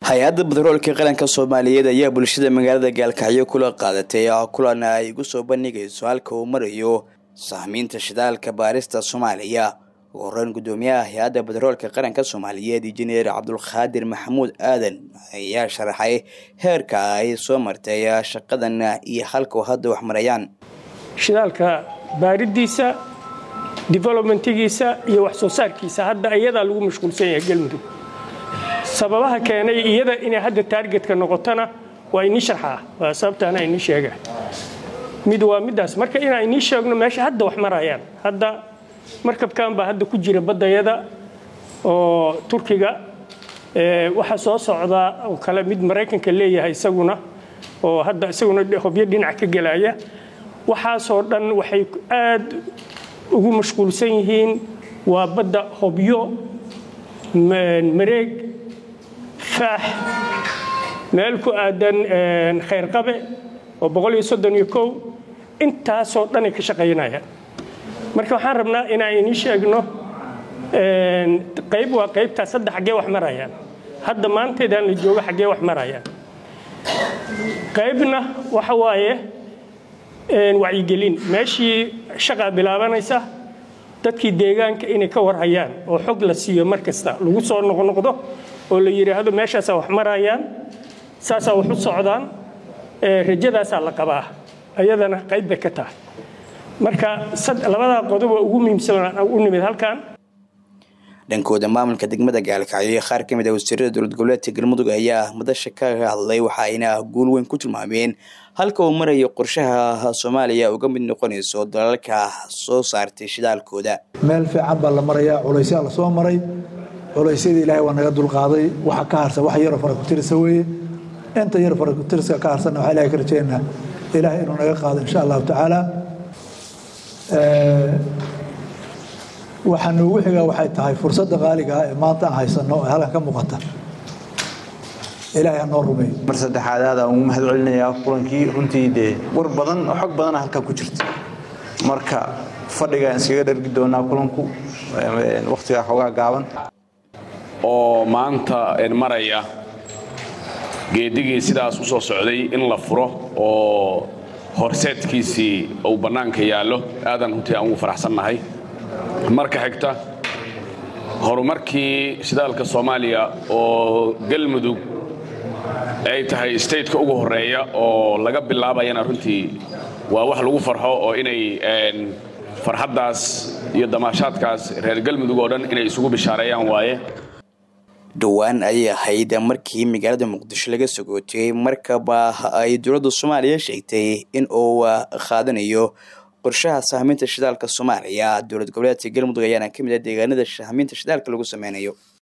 hay-adda batroolka qaranka soomaaliyeed ayaa bulshada magaalada gaalkacyo kula qaadatay kulan ay ugu soo bandhigayso halka uu marayo sahmiinta shidaalka baarista soomaaliya ugu horeyn gudoomiyaha hay-adda batroolka qaranka soomaaliyeed injineer cabdulqaadir maxamuud aadan ayaa sharaxay heerka ay soo martay shaqadan iyo halka hadda wax marayaan shidaalka baaridiisa developmentigiisa iyo wax soo saarkiisa hadda iyadaa lagu mashquulsan yahay galmudug sababaha keenay iyada inay hadda taargetka noqotona waa inii sharxaa waa sababtaana inii sheega mid waa midaas marka inaa inii sheegno meesha hadda wax marayaan hadda markabkan baa hadda ku jira baddayada oo turkiga waxaa soo socdaa oo kale mid maraykanka leeyahay isaguna oo hadda isaguna hobyo dhinac ka gelaya waxaasoo dhan waxay aad ugu mashquulsan yihiin waa badda hobyo mareeg faax meel ku aadan khayrqabe oo intaasoo dhanay ka shaqaynayaan marka waxaan rabnaa inaan inii sheegno qayb waa qaybtaas hadda xaggee wax marayaan hadda maanteedaan la joogo xaggee wax marayaan qaybna waxa waaye wacyigelin meeshii shaqaa bilaabanaysa dadkii deegaanka inay ka warhayaan oo xog la siiyo mar kasta lagu soo noqnoqdo oo la yidhaahdo meeshaasaa wax marayaan saasaa wax u socdaan rajadaasaa la qabaa ayadana qayb bay ka tahay marka labadaa qodob oo ugu muhiimsan u nimid halkan dhankooda maamulka degmada gaalkacyo iyo qaar ka mid a wasiirada dowlad goboleedka galmudug ayaa madasha kaga hadlay waxa ayna guul weyn ku tilmaameen halka uu marayo qorshaha soomaaliya uga mid noqonayso dalalka soo saartay shidaalkooda meel fiican baa la marayaa culaysyaa la soo maray culaysyadii ilaahay waa naga dulqaaday waxa ka harsan wax yaroo farakutirisa weeye inta yar farakutiriska ka harsanna waxaa ilahay ka rajeynaa ilaahay inuu naga qaado insha allahu tacaala waxaa noogu xigaa waxay tahay fursadda qaaliga ah ee maanta aan haysanno ee halkan ka muuqata ilaahay ha noo rumeeyo mar saddexaad aad aan ugu mahad celinayaa kulankii runtii dee war badan oo xog badana halkaa ku jirta marka fadhigaan iskaga dhargi doonaa kulanku wakhtigaa xoogaa gaaban oo maanta maraya geedigii sidaas u soo socday in la furo oo horseedkiisii uu bannaanka yaallo aadan runtii aan ugu faraxsannahay marka xigta horumarkii shidaalka soomaaliya oo galmudug ay tahay stateka ugu horreeya oo laga bilaabayana runtii waa wax lagu farxo oo inay farxaddaas iyo damaashaadkaas reer galmudug oo dhan inay isugu bishaareeyaan waaye dhowaan ayay ahayd markii magaalada muqdisho laga sogootiyey markaba ay dowladda soomaaliya sheegtay in uu qaadanayo qorshaha sahminta shidaalka soomaaliya dowlad goboleedka galmudug ayaana ka mid ah deegaanada sahminta shidaalka lagu sameynayo